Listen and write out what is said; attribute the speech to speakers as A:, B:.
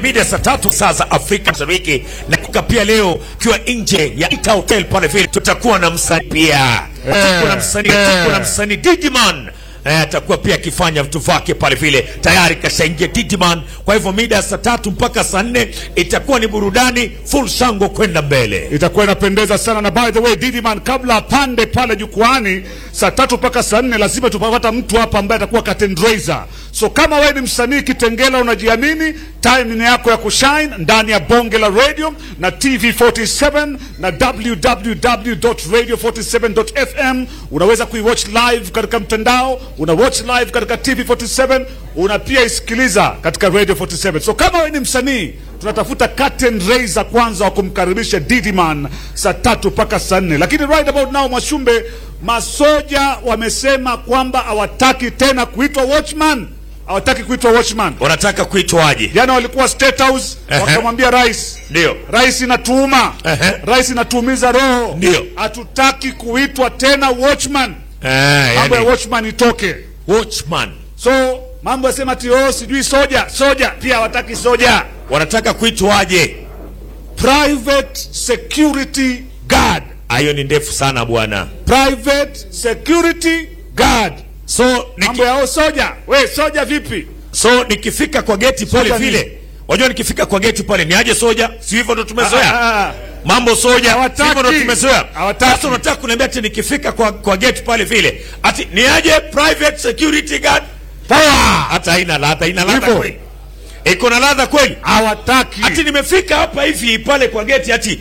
A: mida saa tatu saa za Afrika Mashariki, na kuka pia leo ukiwa nje ya Ita Hotel pale vile, tutakuwa na msanii pia, tutakuwa na msanii, tutakuwa na msanii Digiman Eh, atakuwa pia akifanya vitu vyake pale vile, tayari kashaingia Digiman. Kwa hivyo mida ya saa tatu mpaka saa nne itakuwa ni burudani full shango kwenda mbele.
B: itakuwa inapendeza sana na by the way Didiman, kabla apande pale jukwani saa tatu mpaka saa nne lazima tupapata mtu hapa ambaye atakuwa curtain raiser. So kama wewe ni msanii Kitengela, unajiamini, time ni yako ya kushine ndani ya bonge la radio na TV47 na www.radio47.fm. Unaweza kuiwatch live katika mtandao, una watch live katika TV47, una pia isikiliza katika Radio 47. So kama wewe ni msanii tunatafuta curtain raiser kwanza wa kumkaribisha Didiman saa tatu mpaka saa nne. Lakini right about now, Mwashumbe, masoja wamesema kwamba hawataki tena kuitwa watchman, hawataki kuitwa watchman.
A: Wanataka kuitwaje?
B: Jana walikuwa State House
A: Ehe.
B: wakamwambia rais,
A: Ndio.
B: rais inatuuma,
A: Ehe.
B: rais inatuumiza roho,
A: Ndio.
B: hatutaki kuitwa tena watchman,
A: Eh,
B: mambo ya
A: yani,
B: watchman itoke.
A: watchman
B: So mambo yasema ati oh, sijui soja, soja pia hawataki soja
A: wanataka kuitwaje?
B: private security guard
A: Hayo ni ndefu sana bwana.
B: private security guard
A: So niki,
B: mambo yao soja we soja vipi
A: so nikifika kwa geti pale
B: Soja ni-
A: vile, wajua nikifika kwa geti pale ni aje soja? Si hivyo ndo
B: Ah,
A: tumezoea
B: ah, ah.
A: mambo soja, si
B: Hawataki.
A: hivyo ndo tumezoea.
B: Hawataki.
A: Sasa unataka kuniambia ati nikifika kwa, kwa geti pale vile ati ni aje private security guard? Power! Hata haina ladha, haina ladha
B: Hivyo.
A: kweli? Iko na ladha kweli?
B: hawataki
A: Ati nimefika hapa hivi pale kwa geti ati